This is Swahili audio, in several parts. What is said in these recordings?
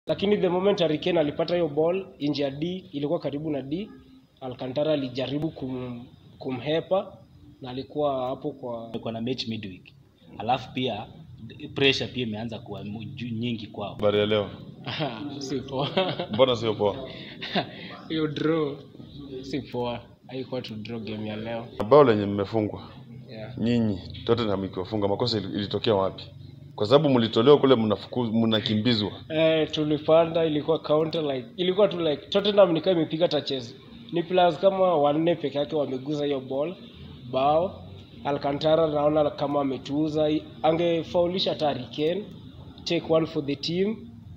lakini the moment Harry Kane alipata hiyo ball nje ya D, ilikuwa karibu na D, Alcantara alijaribu kum, kumhepa na alikuwa hapo kwa Wamekuwa na mechi midweek, alafu pia pressure pia imeanza kuwa mu- juu- nyingi kwao. Habari ya leo, si poa mbona sio poa? hiyo draw si poa, haikuwa tu draw game ya leo Bao lenye mmefungwa yeah. nyinyi, Tottenham ikiwafunga, makosa ili- ilitokea wapi? Kwa sababu mlitolewa kule, mnafuku- mnakimbizwa. Eh, tulipanda ilikuwa counter like ilikuwa tu like Tottenham ni kama imepiga touches. Ni players kama wanne peke yake wameguza hiyo ball bao. Alcantara naona kama ametuuza, angefaulisha hata Harry Kane, take one for the team,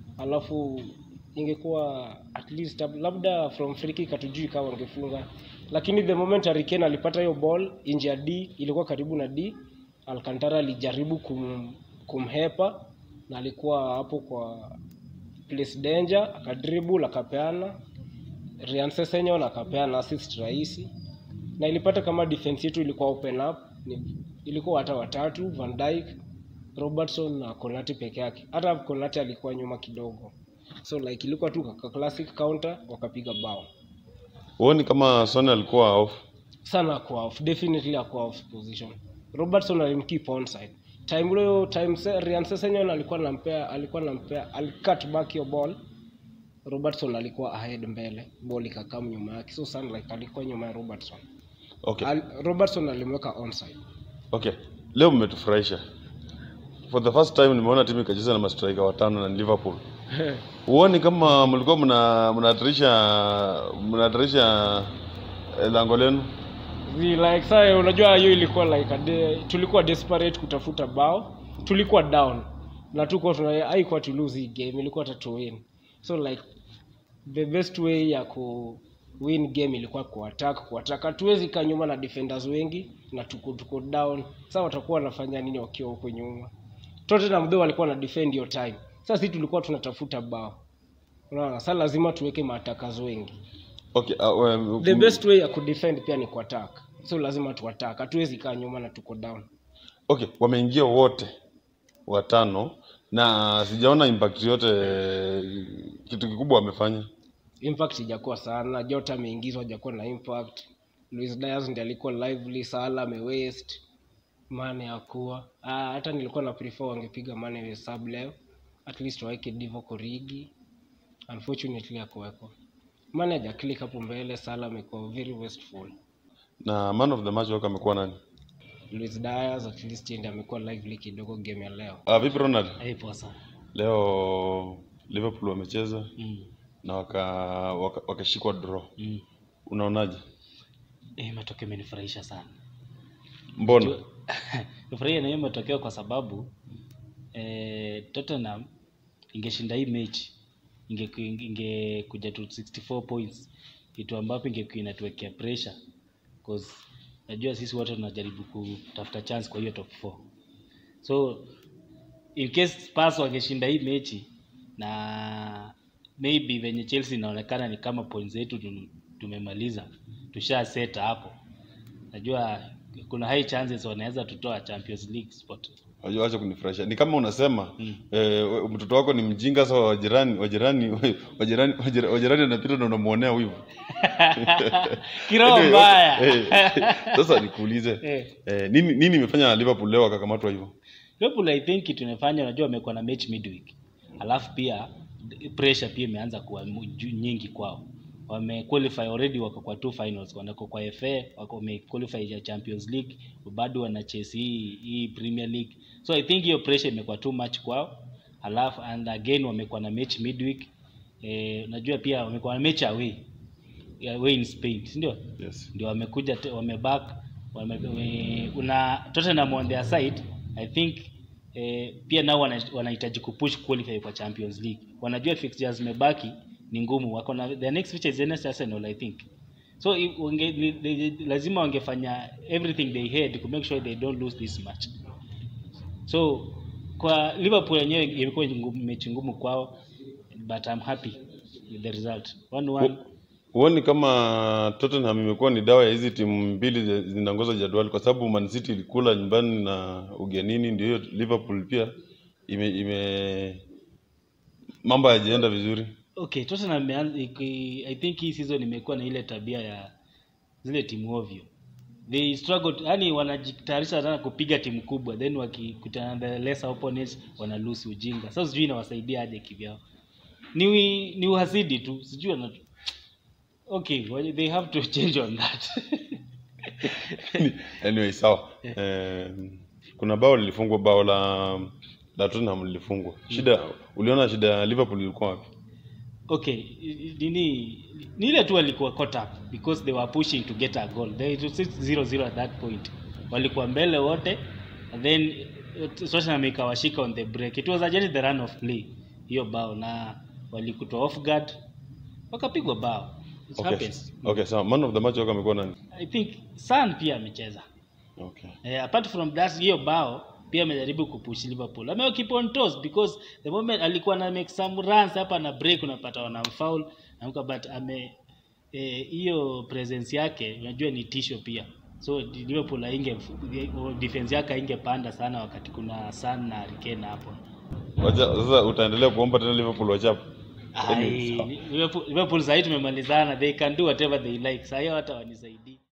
alafu ingekuwa at least labda from free kick hatujui kama wangefunga, lakini the moment Harry Kane alipata hiyo ball nje ya D, ilikuwa karibu na D, Alcantara alijaribu kum, kumhepa na alikuwa hapo kwa place danger, akadribble akapeana Ryan Sessegnon akapeana assist rahisi, na ilipata kama defense yetu ilikuwa open up, ni, ilikuwa hata watatu Van Dijk, Robertson na Konate peke yake. Hata Konate alikuwa nyuma kidogo, so like ilikuwa tu ka classic counter, wakapiga bao Huoni kama Son alikuwa off? sana kwa off, definitely akuwa off position. Robertson alimkeep onside time hiyo time se, Ryan Sessegnon alikuwa nampea alikuwa nampea alicut back hiyo ball Robertson alikuwa ahead mbele, ball ikakam nyuma yake, so sana like alikuwa nyuma ya Robertson. Okay. Al, Robertson alimweka onside. Okay. Leo mmetufurahisha. For the first time nimeona timu ikacheza na mastriker watano na ni Liverpool. Huoni kama mlikuwa mna mnahatarisha mnahatarisha eh, lango lenu? Zi, like saa unajua hiyo ilikuwa like a de, tulikuwa desperate kutafuta bao, tulikuwa down na tuko tuna haikuwa to lose hii game, ilikuwa hata to win. So like the best way ya ku win game ilikuwa ku attack, ku attack. Hatuwezi kaa nyuma na defenders wengi na tuko tuko down. Sasa watakuwa wanafanya nini wakiwa huko nyuma? Tottenham though walikuwa na defend your time. Sasa sisi tulikuwa tunatafuta bao. Unaona, sasa lazima tuweke maatakazo wengi. Okay. Uh, um, The best way ya kudefend pia ni kuattack. So lazima tuattack. Hatuwezi kaa nyuma na tuko down. Okay, wameingia wote watano na sijaona impact yote kitu kikubwa wamefanya. Impact ijakuwa sana. Jota ameingizwa hajakuwa na impact. Luis Diaz ndiye alikuwa lively, Salah amewaste. Mane hakuwa. Ah, hata nilikuwa na prefer wangepiga Mane we sub leo. At least waweke Divo Korigi. Unfortunately hakuwekwa. Mane haja click hapo mbele, Salah amekuwa very wasteful. Na man of the match wako amekuwa nani? Luis Diaz at least ndiye amekuwa lively kidogo game ya leo. Ah, vipi Ronald? Haipo sana. Leo Liverpool wamecheza Mm. na waka waka- wakashikwa draw. Mm. Unaonaje? Eh, matokeo imenifurahisha sana. Mbona? Nifurahia na hiyo matokeo kwa sababu eh, Tottenham ingeshinda hii mechi ingekuja inge ingekuja tu 64 points, kitu ambapo ingekuwa inatuwekea pressure cause najua sisi wote tunajaribu kutafuta chance kwa hiyo top 4 so in case Spurs wangeshinda hii mechi na maybe venye Chelsea inaonekana ni kama points zetu tum- tumemaliza tusha set hapo najua kuna high chances wanaweza tutoa Champions League spot Wacha wacha kunifurahisha. Ni kama unasema Mm. eh, we- mtoto wako ni mjinga sasa wajirani wajirani wajirani wajirani wajirani anapita na unamuonea wivu. kiroho Anyway, mbaya okay. Eh, Sasa nikuulize. Eh. Eh, nini nini imefanya Liverpool leo akakamatwa hivyo? Liverpool I think kitu imefanya unajua wamekuwa na match midweek alafu pia pressure pia imeanza kuwa mu- juu- nyingi kwao wame qualify already wako kwa two finals wanako kwa FA wako wame qualify ya Champions League bado wana chase hii hii Premier League so I think hiyo pressure imekuwa too much kwao alafu and again wamekuwa na match midweek eh, najua pia wamekuwa na match away away in Spain si ndio Yes. ndio wamekuja te- wameback wame, wame, una Tottenham on their side I think eh, pia nao wana- wanahitaji kupush qualify kwa Champions League wanajua fixtures zimebaki ni ngumu wako na the next fixture is against Arsenal I think so i- wange, li, li, lazima wangefanya everything they had to make sure they don't lose this match so kwa Liverpool yenyewe imekuwa ngumu- mechi ngumu kwao but I'm happy with the result 1-1 Huoni kama Tottenham imekuwa ni dawa ya hizi timu mbili zi- zinaongoza jadwali, kwa sababu Man City ilikula nyumbani na ugenini, ndio hiyo Liverpool pia ime, ime mambo hayajaenda vizuri okay Tottenham imeanza iki- i think hii season imekuwa na ile tabia ya zile timu ovyo they struggle yani wanajitayarisha sana kupiga timu kubwa then wakikutana na the lesser opponents wana lose ujinga sasa sijui inawasaidia aje kivyao ni ni uhasidi tu sijui wana okay well, they have to change on that anyway sawa eh, kuna bao lilifungwa bao la la Tottenham lilifungwa shida uliona shida ya Liverpool ilikuwa wapi okay nini ni ile tu walikuwa caught up because they were pushing to get a goal they it was 0-0 at that point walikuwa mbele wote and then uh, Tottenham ikawashika on the break it was just the run of play hiyo bao na walikutwa off guard wakapigwa bao it okay happens okay sawa man of the match wako amekuwa nani i think Son pia amecheza okay Eh, apart from that hiyo bao pia amejaribu kupush Liverpool. Ame keep on toes because the moment alikuwa na make some runs hapa na break unapata wanamfoul naamka but ame eh, hiyo presence yake unajua ni tisho pia. So Liverpool hainge defense yake haingepanda sana wakati kuna Son na Harry Kane hapo. wacha sasa utaendelea kuomba tena Liverpool wachape Ai, Liverpool, Liverpool sahii tumemalizana they can do whatever they like. Sahii hata wanisaidii.